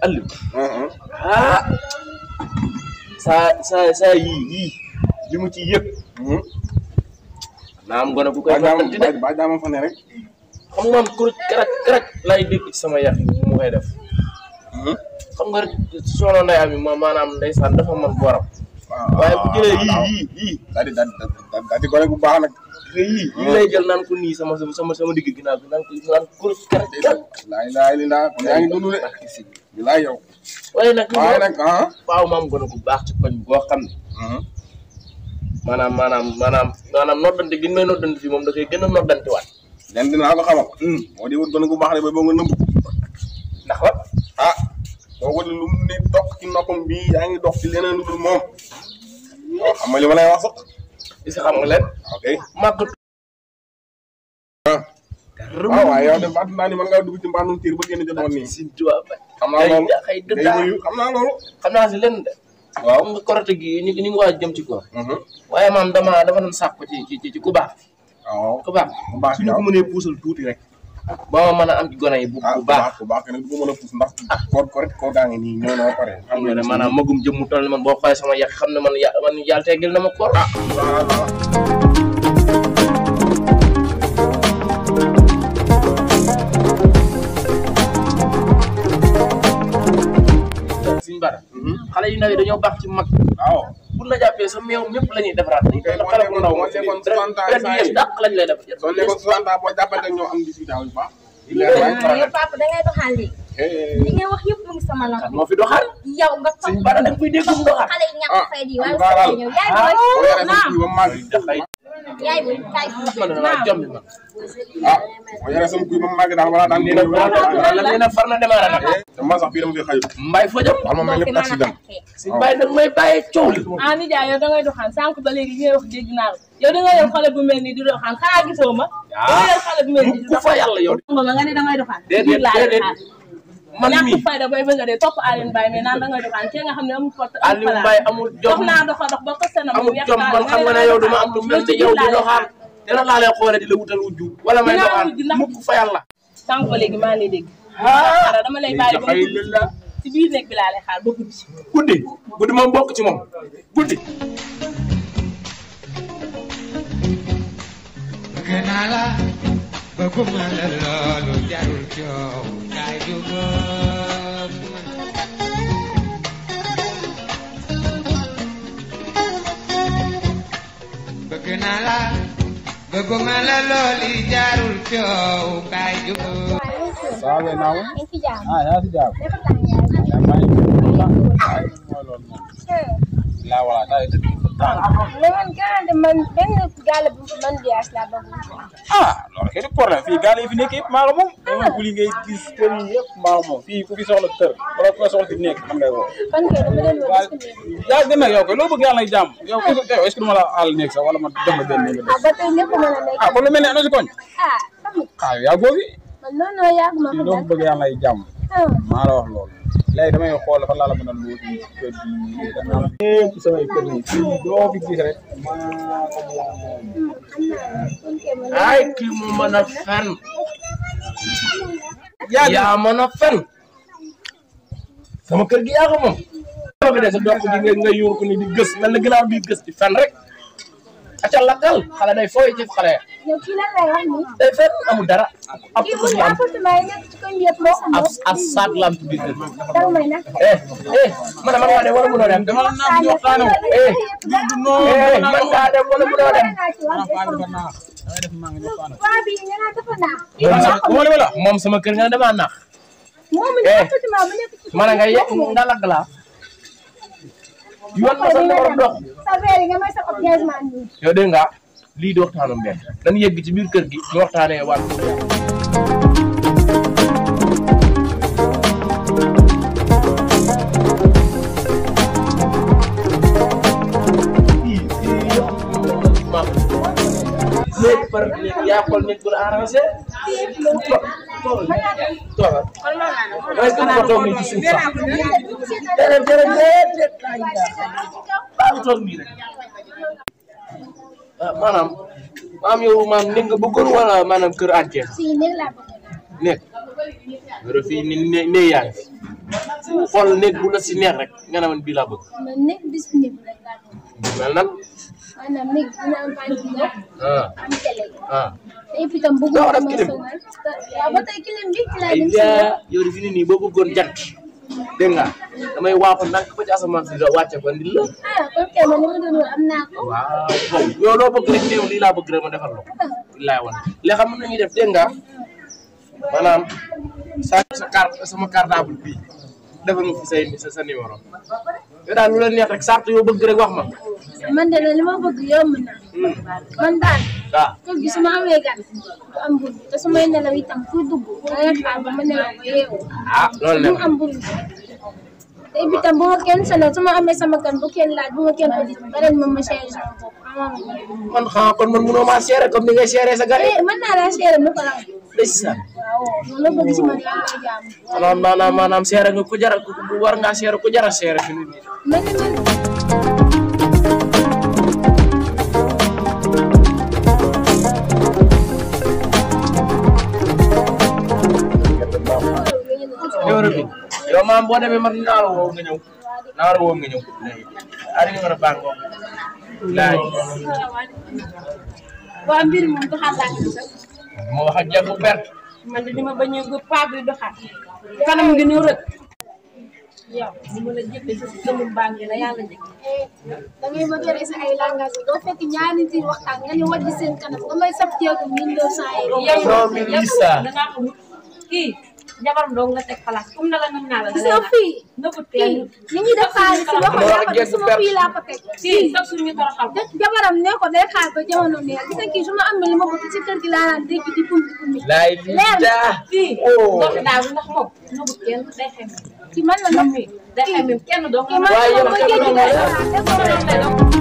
Aliou ah saa saa saa yii yii li mu ci yëg naa am gone bu koy fàttali de ba jaama fa ne rek xam nga man kuréel keroog keroog lay dégg ci sama yax yi mu koy def xam nga rek soxna Ndeye Amy ma maanaam ndeysaan dafa mën borom waaye bu jëlee yii yii yii daal di daal di daal di gone bu baax nag yii yii lay jël naan ko nii sama sama sama digg ginnaaw bi naan ko naan kuréel keroog keroog laay laay li ndaa kon yaa ngi dund de bilaay yow waaye nag waaye nag ah waaw maam gone bu baax ci koñ boo xam ne maanaam maanaam maanaam maanaam noddante gi ñu may noddante fii moom da koy gën a noddante waat len dinaa ko xamal moo di wut gone bu baax de ba boo nga nëmb ndax wat ah boo ko lu mu ne dox ci noppam bii yaa ngi dox ci leneen lu dul moom waaw xam nga li ma lay wax sax is xam nga leen ok màggatu waaw waaye yow de fàtt naa ni mën ngaa dugg ci mbaanum tiir ba génn jotoon nii sin tubaab ba xam naa loolu xëy day dëddaa wuyu xam naa loolu xam naa si leen de waaw nga korote gi ñu ñu ngi waaj jëm ci ko waaye maam dama dama doon sàkk ci ci ci ku baax waaw ku baax bu baax suñu ko mënee puusal tuuti rek ba ma mën a am ci gone yi bu ah bu bu baax baax bu baax kenn du ko mën a puus ndax koor koor koor gaa ngi nii ñëw na ba pare xam nga ne maanaam magum jëm mu toll ni man boo xoolee sama yàq xam ne man ya man yàlla teggil na ma koor suñu bara xale yu ndaw yi dañoo baax ci mag waaw bu la jàppee sa meew mépp la ñuy defaraat dañuy Tey boo xale bu ndaw nekkoon- boo nekkoon soixante ans ren saa yëpp yi. dàq lañ lay def soo nekkoon soixante ans boo jàppante ñoo am dix-huit ans yu baax ah yow papa dangay doxal léegi Eh, li ngay wax yëpp mu ngi sama kat nopp moo fi doxal yow nga topp suñu bara dañ koy dégg mu doxal xale yi ñàkk ah, fay di waaye am nga sa daal. ñëw yaay Ah. boo booy yoree sa naam kuy ba mu màgg dafay yaay booy kaay man dama jommi man ah boo yoree sa kuy ba mu màgg daal wala daan nee na la nee na far na démarré nag te man sax fii dama fi xëy mbay fa jëm wax ma mel moo fi ni mën a accident xàqee si mbay nag may bàyyee coow li ah nijaay yow dangay doxaan sànq ba léegi li ngay wax dégg naa la yow dangay yor xale bu mel nii di doxaan xanaa gisoo ma. dangay yor xale bu mel nii di ku fa yàlla yow doxaan nga nga ne dangay doxaan. déedéet biir laa lay déedéet xaar. man ñàkk mii fayda bay bëgg a dee topp Alioune Mbaye mais naan dangay doxaan kee nga xam ne amul porte amul Aliou Mbaye amul dox jom naa doxa dox ba ko seen amul jom man xam nga ne yow dama am lu mel ni yow di doxaan dina laa lay xoole di la wutal wujju wala may Dinaa doxaan wujju ndax- mukk fa yàlla sànq ba léegi maa ngi lay dégg. ah dara dama lay bàyyi ba xëy mu la ci biir nekk bi laa lay xaar ba guddi. guddi guddi moom bokk ci moom guddi bëgg naa la bëgguma la loolu jarul coow kaay duggoog man. bëgg naa la bëgguma la loolu jarul coow kaay duggoog. saa wee naaw ngi fi jaam ah yaa si jàpp dafa tàng yaay yaa maa ngi mooy loolu moom laa wala daal di mais man gànnaaw man benn gàll bu man biyaas laa bëgg ah loolu kay du problème fii gaal yi fi nekk yëpp maa ko moom dama guli ngay gis kër yi yëpp maa ko moom fii ku fi soxla kër wala ku fi soxla fi nekk xam ngay woo kon kay dama leen woo waaye est-ce que yaa gën nag yow koy loo bëgg yàlla nay jàmm yow est-ce que est-ce que du ma la àll nekk sax wala ma jox la benn néeg nga ah ba tey lépp mën a nekk ah kon lu mel ne ana si koñ ah tamit ah yaa góobi man non non yàgg ma fii ko loo dal bëgg yàlla nay jàmm ah maa la wax loolu léegi damay xool fan laa la mën a luut kër gi dana am lépp samay kër yi fii doo fi gis rek maa ko moom kon kay man ay kii mu mën a fen yaa mën a fen sama kër gi yaa ko moom sama bi de sa dox gi nga nga yuur ko ni di gës mel na ginnaaw bi gës di fen rek aca lakkal xale day fooy ci xale yow kii lan lay wax nii day fen amul dara ab kii tus mu lam appartement yi nekk ci koñ bi yëpp moo ko ab moom ab saat lam ci biir kër danga may nag eh eh man man ngaa dem wala mënoo dem dama la naan di waxtaane wu eh eh man ngaa dem wala mënoo dem waa bi nga naan dafa naax moom li ma la moom sama kër nga ne damaa naax moom mi Eh. appartement bu nekk ci man nga yegg nga lagg laa yoon na sa numéro dox sa verre yi nga may sa ko piège man nii yow dégg nga lii di waxtaanu mbéy dañu yegg ci biir kër gi ñu waxtaanee waat léegi par léegi yaa xool nit ku la arrangé toogal toogal est-ce que nga toog nii ci suuf sax déedéet déedéet déedéet baa ngi toog nii rek ah maanaam maanaam yow maanaam nekk nga bëggoon wala maanaam kër entier si néeg laa bëgg nekk nga fii ni ne ne yaa ngi fi xool néeg bu la si neex rek nga ne man bii laa bëgg man nekk bis néeg rek laa bëgg. mel nan maanaam néeg dina am ventilo ah am télé. ah te et puis tam bëgg Doo ma def kilim. sonal. waaw ba tey kilim bi ci laay ay dem si yaa yow de fi ni nii boo bëggoon jant dégg nga damay waaxu ndànk ba ci asamaan si da wàcce ko ndil la ah kon kay man li ma doon wër am naa ko. waaw bon yow loo bëgg rek néew lii laa bëgg rek ma defal la ko billaay wan léegi xam nañuy def dégg nga maanaam sa sa carte sama cartable bii defal ma fi say sa sa numéro yow daal lu la neex rek sart yoo bëgg rek wax ma man de li ma bëgg yomb na. Hmm. man daal waaw kër gi su ma amee gan du am bul te su may nelaw itam fu dugg da ngay xaar ba ma nelaw ba yeewu. ah loolu du la am bul te et puis tam bu ma kenn sonal su ma amee sama gan bu kenn laaj bu ma kenn audit ba ren ma ma changé sama bopp amaana ma man xanaa kon man mënoo maa seere comme ni ngay seere sa gars yi eh mën naa laa seere nu ko raw ndeysaan waaw loolu la bëgg si man yaa ngi koy jàmm maanaam maanaam maanaam seere nga ku jara ku war ngaa seere ku jara seere fi nit ñi man de man numéro bi yow maam boo demee man naa la woo nga ñëw naa la woo nga ñëw léegi ari numéro baa ngoo laaj waa mbir moom doxal laa ngi sax moo wax ak jàpp perte man de ni ma bañ a gë paa bi doxal kanam gi ñu rëkk yow ni ma la jëppee sa sëmul baa ngi la yàlla jëkk da ngay bëgg a rey sa ay langage doo fekk ñaari nit yi waxtaan nga ñu wàcc seen kanam nga may saf ceebu mille deux cent euros. yow non mais yow Lisa. dangaa xamul kii jabaram dong nga teg place comme na la mën naa la gis nga fii nëbbut fii kenn ni ñuy def xaalis si loxo Moo wax yaa ko jeeg def suma perte. fii laa ko teg. kii sax suñu toroxal ko ja- jabaram ne ko day xaar ba jamono neex gis nga kii su ma amee li ma bëgg ci kër gi laa naan dégg di pumpi pumpi. laay Leer. daa kii Oh. ndox daaw ndax moom nëbbut kenn day xem ci man la moom nag mi day xem kenn doo ko kii man Waaye la yow ma kenn jéggi doon day la. xaar te ko lay doon